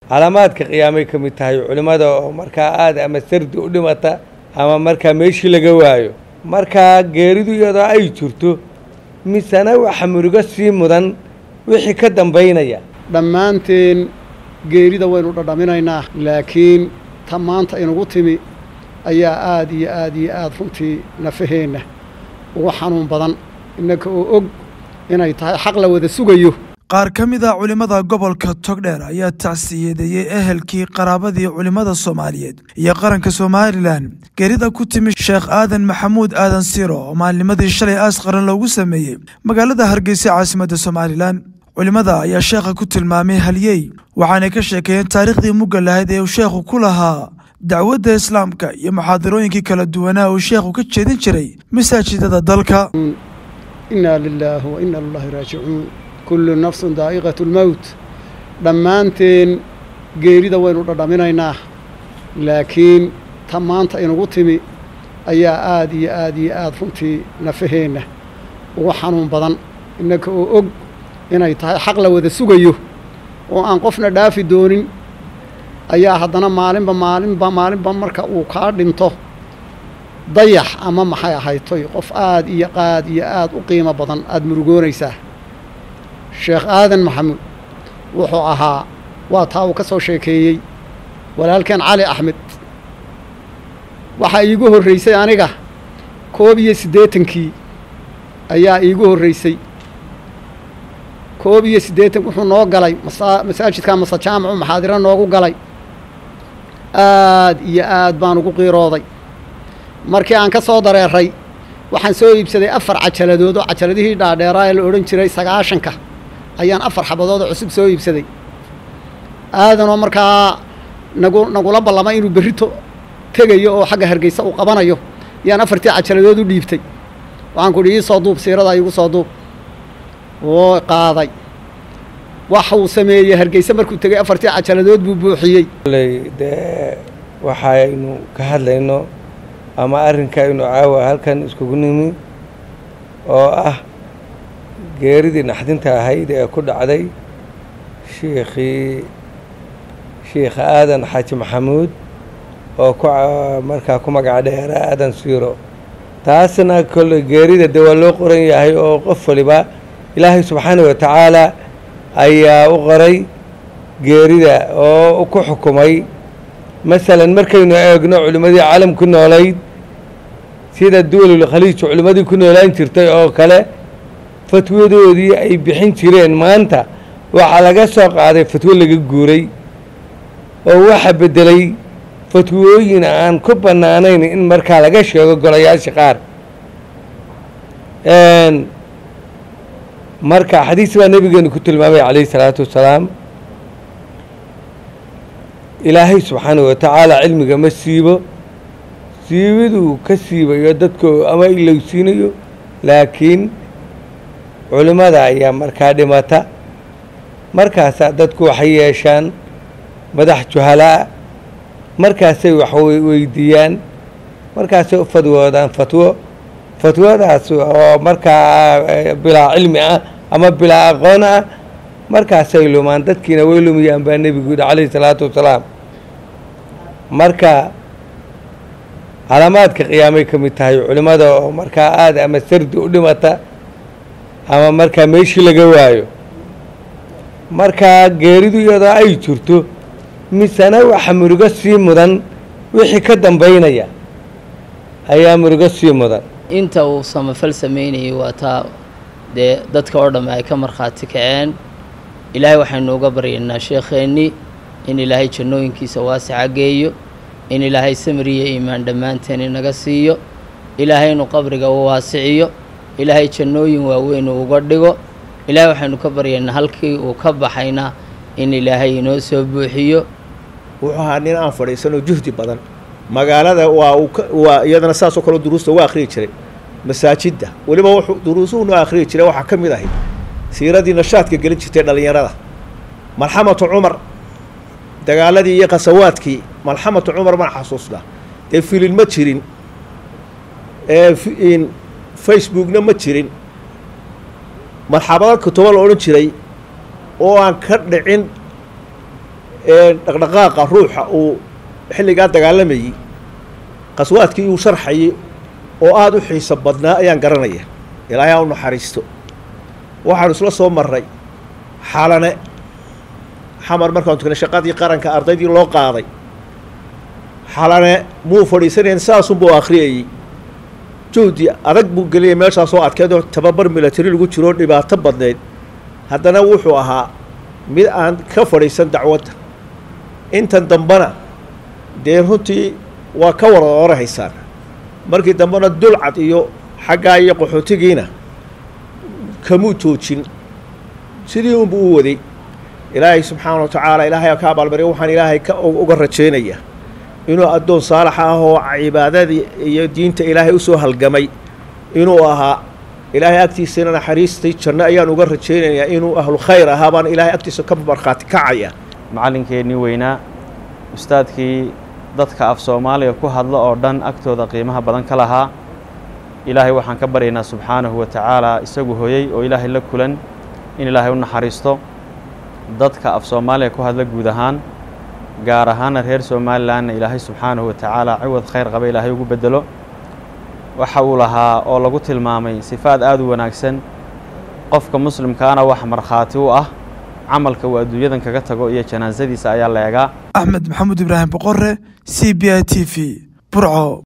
calaamaadka qiyaamay ka mid tahay culimmada oo markaa aad ama sardi u dhimata ama markaa meeshii laga waayo markaa geeridu iyadoo ay jirto misena waxa murugo sii mudan wixii ka dambaynaya dhammaanteen geerida waynu dhadhaminaynaa laakiin ta maanta inugu timi ayaa aad iyo aad iyo aad runtii nafaheenna ugu xanuun badan innaka oo og inay tahay xaq la wada sugayo qaar ka mid a culimmada gobolka togdheer ayaa tacsiyadeeyey ehelkii qaraabadii culimmada soomaaliyeed iyo qaranka somalilan geerida ku timi sheekh aadan maxamuud aadan siiro oo maalnimadii shalay aas qaran loogu sameeyey magaalada hargeysa caasimadda somalilan culimmada ayaa sheekha ku tilmaamay halyey waxaanay ka sheekeeyeen taariikhdii mugga lahayd ee uu sheekhu ku lahaa dacwadda islaamka iyo muxaadarooyinkii kala duwanaa uu sheekhu ka jeedin jiray masaajidada dalka innaa lilaahi wa inna lillahi raajicuun kullu nafsun daa'iqatu lmowt dhammaanteen geerida waynu dhadhaminaynaa laakiin ta maanta inugu timi ayaa aad iyo aad iyo aad runtii nafaheenna ugu xanuun badan innaka oo og inay tahay xaq la wada sugayo oo aan qofna dhaafi doonin ayaa haddana maalinba maalinba maalinba marka uu kaa dhinto dayax ama maxay ahaytoy qof aad iyo qaad iyo aad u qiimo badan aada murugoonaysaa sheekh aadan maxamuud wuxuu ahaa waa taa uu ka soo sheekeeyey walaalkeen cali axmed waxaa iigu horraysay aniga koob iyo siddeetankii ayaa iigu horraysay koob iyo siddeetan wuxuu noo galay masa masaajidka mase jaamacu maxaadiro noogu galay aad iyo aad baan ugu qiirooday markii aan ka soo dareeray waxaan soo iibsaday afar cajaladood oo cajaladihii dhaadheeraa ee la odhan jiray sagaashanka ayaan afar xabadood oo cusub soo iibsaday aadanoo markaa nagu nagula ballamay inuu berrito tegayo oo xagga hargeysa uu qabanayo ayaan afartii cajaladood u dhiibtay waxaan ku idhi ii soo duub siirada iigu soo duub oo qaaday waxa uu sameeyey hargeysa markuu tegey afartii cajaladood buu buuxiyey ley dee waxaynu ka hadlayno ama arrinkaynu caawa halkan iskugu nimi oo ah geeridii naxdinta ahayd ee ku dhacday shiikhii shiikha aadan xaaji maxamuud oo ku markaa ku magac dheera aadan siiro taasna kolle geerida dee waa loo qoran yahay oo qof waliba ilaahay subxaanahu wa tacaala ayaa u qoray geerida oo ku xukumay masalan markaynu eegno culimmadii caalam ku noolayd sida duwalul khaliij culimmadii ku noolaan jirtay oo kale fatwadoodii ay bixin jireen maanta waxaa laga soo qaaday fatwo laga guuray oo waxa beddelay fatwooyin aan ku bannaanayn in markaa laga sheego golayaasha qaar marka xadiis baa nebigeenu ku tilmaamay calayhi salaatu wassalaam ilaahay subxaanahu wa tacaala cilmiga ma siibo siibiduu ka siibayo dadko ama ilowsiinayo laakiin culimmada ayaa markaa dhimata markaasaa dadku waxay yeeshaan madax juhalaa markaasay wax weydiiyaan markaasay u fadwoodaan fatwo fatwadaas oo markaa bilaa cilmi ah ama bilaa aqoon ah markaasay lumaan dadkiina way lumiyaan baa nebigu yidhi calayhi salaatu wassalaam marka calaamaadka qiyaamay ka mid tahay culimmada oo markaa aad ama sardi u dhimata ama markaa meeshii laga waayo markaa geeridu iyadoo ay jirto misena waxa murugo sii mudan wixii ka dambaynaya ayaa murugo sii mudan inta uu samafal samaynayay waa taa dee dadka oo dhamme ay ka markhaati kaceen ilaahay waxaynu uga baryaynaa sheekheennii in ilaahay jannooyinkiisa waasica geeyo in ilaahay samriyo iimaan dhammaanteen inaga siiyo ilaahay inuu qabriga u waasiciyo ilaahay jannooyin waaweyn uu uga dhigo ilaahay waxaynu ka baryaynaa halkii uu ka baxayna in ilaahay inoo soo buuxiyo wuxuu ahaa nin aan fadhiisanoo juhdi badan magaalada waa uu waa iyadana saasoo kaleo duruusta uga akhriyi jiray masaajidda weliba wuxuu duruusuhu noo akhriyi jiray waxaa ka mid ahayd siiradii nashaadka gelin jirtay dhallinyarada malxamatu cumar dagaaladii iyo khasawaadkii malxamatu cumar baan xasuusnaa dee filin ma jirin ee facebookna ma jirin marxabado kutubo la odhan jiray oo aan ka dhicin ee dhaqdhaqaaqa ruuxa uu xilligaa dagaalamayey qaswaadkii uu sharxayay oo aada u xiiso badnaa ayaan garanaya ilaahay ha u naxariisto waxaanu isla soo marray xalane xamar markaanu tukanay shaqadii qaranka ardaydii loo qaaday xalane muu fadhiisanayn saasunbuu akhriyayey juhdi adag buu geliyay meeshaasoo adkeedoo tababar milatari lagu jiroo dhibaato badneyd haddana wuxuu ahaa mid aan ka fadhiisan dacwadda intan dambena dee runtii waa ka wada orahaysaan markii dambena dulcad iyo xaggaa iyo qaxootigiina kamuu joojin sidii unbuu u waday ilaahay subxaana wa tacaala ilaahay ka abaalmariya waxaan ilaahay ka uga rajaynayaa inuu addoon saalaxa ah oo cibaadadii iyo diinta ilaahay usoo halgamay inuu ahaa ilaahay agtiisana naxariistay janno ayaan uga rajaynayaa inuu ahlu khayr ahaa baan ilaahay agtiisa ka markhaati kacaya macallinkeennii weynaa ustaadkii dadka af soomaaliga ku hadla oo dhan agtooda qiimaha badan ka lahaa ilaahay waxaan ka baryaynaa subxaanahu wa tacaala isagu hoyey oo ilaahay la kulan in ilaahay u naxariisto dadka af soomaaliga ku hadla guud ahaan gaar ahaana reer somalilanna ilaahay subxaanahu wa tacaala ciwad khayr qaba ilaahay ugu beddelo waxa uu lahaa oo lagu tilmaamay sifaad aada u wanaagsan qofka muslimkaana wax markhaati u ah camalka uu adduunyadan kaga tago iyo janaasadiisa ayaa la eegaa axmed maxamuud ibraahim boqore c b i t v burco